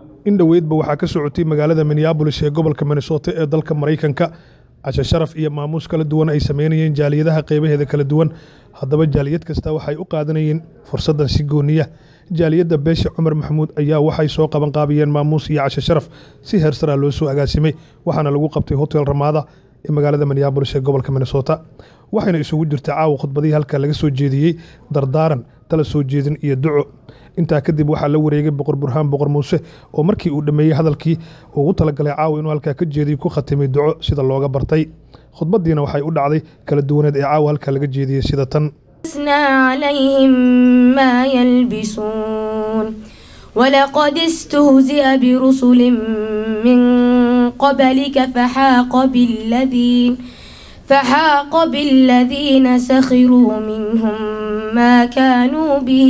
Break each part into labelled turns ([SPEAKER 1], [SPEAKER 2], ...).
[SPEAKER 1] in dhoweydba waxaa ka socotay magaalada minneabolis ee gobolka minnesota ee dalka maraykanka cashe sharaf iyo maamuus kala duwan ay sameynayeen jaaliyadaha qeybaheeda kala duwan haddaba jaaliyad kasta waxay u qaadanayeen fursaddan si gooniya jaaliyadda beesha cumar maxamuud ayaa waxay soo qaban qaabiyeen maamuus iyo cashe sharaf si heersaraa loo soo agaasimay waxaana lagu qabtay hotel ramaada ee magaalada minneabolis ee gobolka minnesota waxayna isugu jirtay caawa khudbadihii halkaa laga soo jeediyey dardaaran tala soo jeedin iyo duco intaa kadib waxaa la wareegay boqor burhaan boqor muuse oo markii uu dhammeeyey hadalkii ugu talagalay caawa inuu halkaa ka jeediyo ku khatimay duco sida looga bartay khudbaddiina waxay u dhacday kala duwaneed ee caawa halkaa laga jeediyey sida tan
[SPEAKER 2] لبسنا عليهم ما يلبسون ولقد استهزئ برسل من قبلك فحاق بالذين فحاق بالذين سخروا منهم ما كانوا به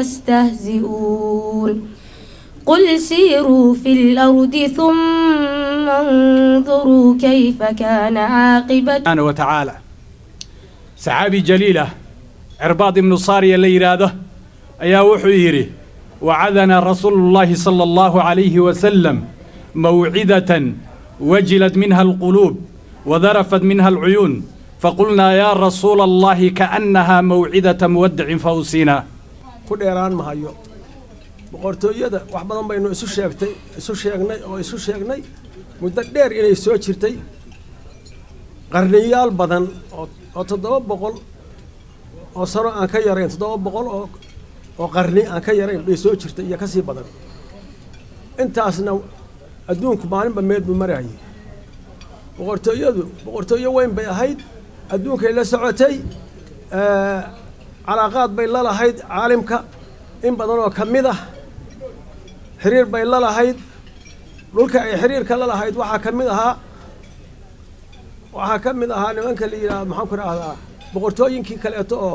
[SPEAKER 2] يستهزئون قل سيروا في الأرض ثم انظروا كيف كان عاقبة
[SPEAKER 3] سبحانه وتعالى saxaabi jaliilah cirbaad ibnu saariya la yidhaahdo ayaa wuxuu yidhi wacadanaa rasuulullaahi sala allahu calayhi wasalam mawcidatan wajilat minha alquluub wadarafat minha alcuyuun faqulnaa yaa rasuula allahi kaannahaa mawcidata muwaddicin fawsinaa
[SPEAKER 4] ku dheeraan mahayo boqortooyada wax badan baynu isu sheegtay isu sheegnay oo isu sheegnay muddo dheer inay soo jirtay qarniyaal badan oo oo toddoba boqol oo sano aan ka yarayn toddoba boqol oo oo qarni aan ka yarayn bay soo jirtay iyo ka sii badan intaasna adduunku maalinba meel buu marayay boqortooyadu boqortooyo weyn bay ahayd adduunkay la socotay calaaqaad bay la lahayd caalimka in badan oo ka mid ah xiriir bay la lahayd dhulka ay xiriirka la lahayd waxaa ka mid ahaa waxaa ka mid ahaa nimanka la yidhaha maxaan ku idhaahdaa boqortooyinkii kaleeto oo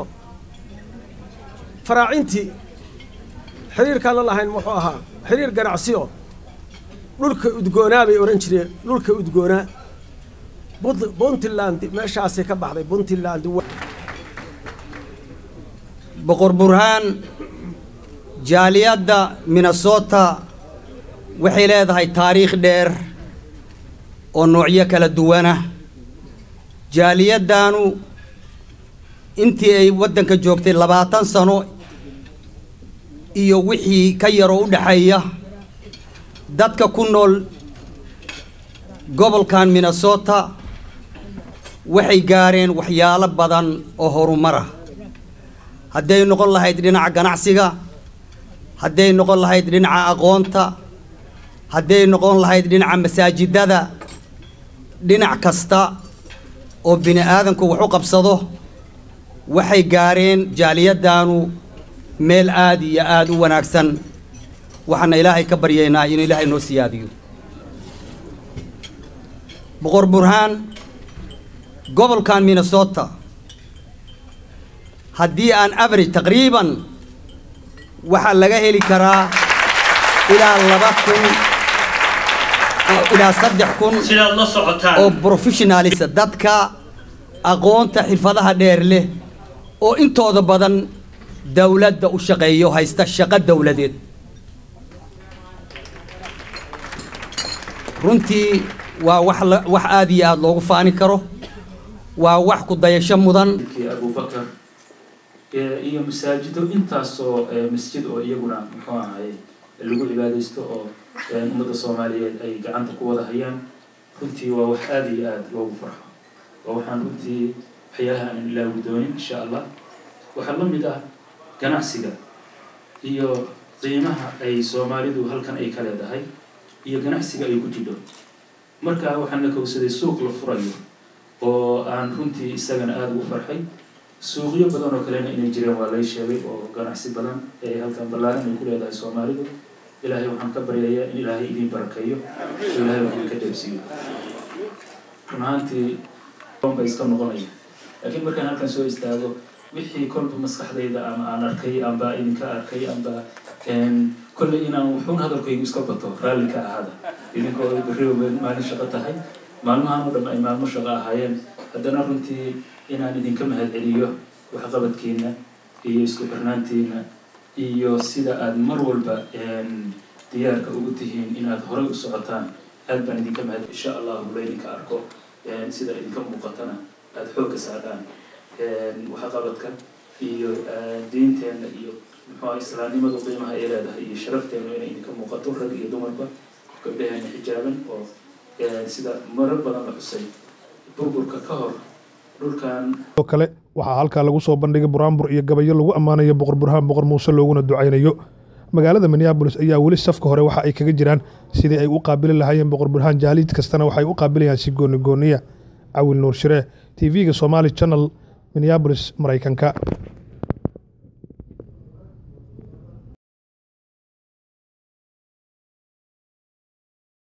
[SPEAKER 4] faraacintii xiriirkaan la lahayn muxuu ahaa xiriir ganacsiyo dhulka udgoonaa bay odhan jireen dhulka udgoonaa puntland meeshaasay ka baxday puntland
[SPEAKER 5] boqor burhaan jaaliyadda minnesota waxay leedahay taariikh dheer oo noocyo kala duwanah jaaliyaddaanu intii ay waddanka joogtay labaatan sano iyo wixii ka yaroo u dhexeeya dadka ku nool gobolkan minnesota waxay gaareen waxyaalo badan oo horumar ah hadday noqon lahayd dhinaca ganacsiga hadday noqon lahayd dhinaca aqoonta hadday noqon lahayd dhinaca masaajidada dhinac kasta oo bini aadanku wax u qabsado waxay gaareen jaaliyaddaanu meel aad iyo aad u wanaagsan waxaana ilaahay ka baryaynaa inuu ilaahay noo siyaadiyo boqor burhaan gobolkan minnesota haddii aan average taqriiban waxaa laga heli karaa ilaa laba kun ilaa saddex kun oo professionalisa dadka aqoonta xirfadaha dheer leh oo intooda badan dawladda u shaqeeyo haysta shaqo dawladeed runtii waa wax wax aada iyo aada loogu faani karo waa wax ku dayasho mudan
[SPEAKER 6] abubakar iyo masaajido intaasoo masjid oo iyaguna muxuu ahay lagu cibaadaysto oo ummadda soomaaliyeed ay gacanta ku wada hayaan runtii waa wax aada iyo aada loogu farxo oo waxaan runtii waxyaalaha aan ilaawi doonin insha allah waxaa la mid ah ganacsiga iyo qiimaha ay soomaalidu halkan ay ka leedahay iyo ganacsiga ay ku jidho marka waxaan la kowsaday suuq la furayo oo aan runtii isagana aada ugu farxay suuqyo badan oo kalena inay jireen waa lay sheegay oo ganacsi badan ee halkan ballaaran ay ku leedahay soomaalidu ilaahay waxaan ka baryayaa in ilaahay idin barakeeyo oo ilaahay wax idinka dheebsiiyo run ahaantii ba iska noqonaya laakiin markaan halkan soo istaago wixii kolba maskaxdayda ama aan arkay amba idinka arkay amba kolley inaan wuxuun hadalkaygu iska bato raalli ka ahaada idinkoo berriba maalin shaqo tahay maalmahan oo dhan ay maalmo shaqo ahaayeen haddana runtii inaan idinka mahad celiyo waxqabadkiina iyo isku xirnaantiina iyo sida aada mar walba diyaarka ugu tihiin inaad horey u socotaan aad baan idinka mahad insha allahu laydinka arko sida idinka muuqatana aada xoogga saadhaan waxqabadka iyo diinteenna iyo muxuu islaamnimadu qiimaha ay leedahay iyo sharafteenu inay idinka muuqato rag iyo dumarba gabdhaheena xijaaban oo sida marar badan la xusay burburka ka hor dhulkan
[SPEAKER 1] oo kale waxaa halkaa lagu soo bandhigay buraanbur iyo gabayo lagu ammaanayo boqor burhaan boqor muuse looguna ducaynayo magaalada minneabolis ayaa weli safka hore waxa ay kaga jiraan sidii ay u qaabili lahaayeen boqor burhaan jaaliid kastana waxay u qaabilayaan si gooni gooniya cawil nuur shiree t v-ga somaali channel minneabolis maraykanka